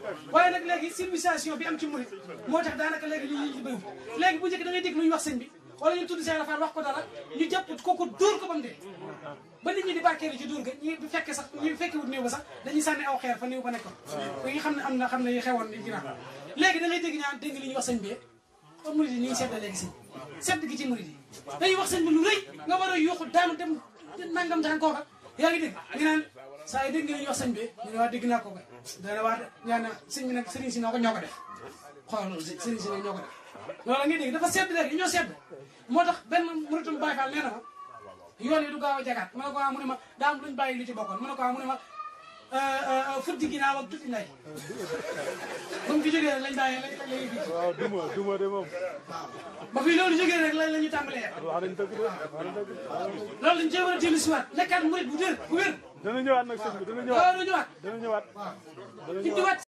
waaye nag léegi civilisation bi am ci murit moo tax daanaka léegi li ñu bëri léegi bu njëkk da ngay dégg lu ñu wax sëñ bi wala ñu tudd Cheikh Rafal wax ko dara ñu jàpp kooku dóor ko ba mu dee ba nit ñi di barkeelu ci dóor ga ñi bu fekkee sax ñi fekkee wut néew ba sax dañuy sànni aw xeer fa néew ba nekkoon ko yi xam ne am na xam ne yi xewoon di ginnaaw léegi da ngay dégg ñaan dégg li ñuy wax sëñ bi kon murit yi ni ngi sedd léegi sëñ sedd gi ci murit yi dañuy wax sëñ bi lu rëy nga war a yuuxu daanu dem nangam daan kooka yaa ngi dégg ñu naan saa yi dégg nga li ñuy wax sëñ bi ñu ne waa dégg naa ko kay dana waa ñaan na sëñ bi nag sëriñ si noo ko ñoo ko def xoolal loolu sëriñ si nag ñoo ko def loolu la ngay dégg dafa sedd léegi ñoo sedd moo tax benn muritum Baay Faal nee na ma yoon yi du gaaw a jagaat mu ne ko ah mu ne ma daa am luñ bàyyi lu ci bokkoon mu ne ko ah mu ne ma futti ginnaaw ak tuuti nday ba mu fi jógee rek lañ bàyyi lañ lañ fi waaw duma duma de moom ba fi loolu jógee rek lañ la ñu tàmbalee wax nañ dëgg de wax nañ dëgg loolu lañ cee war a dellu si waat nekkaat murit bu dër bu wér dana ñëwaat nag sëñ bi dana ñëwaat waaw du ñëwaat dana ñëwaat indiwaat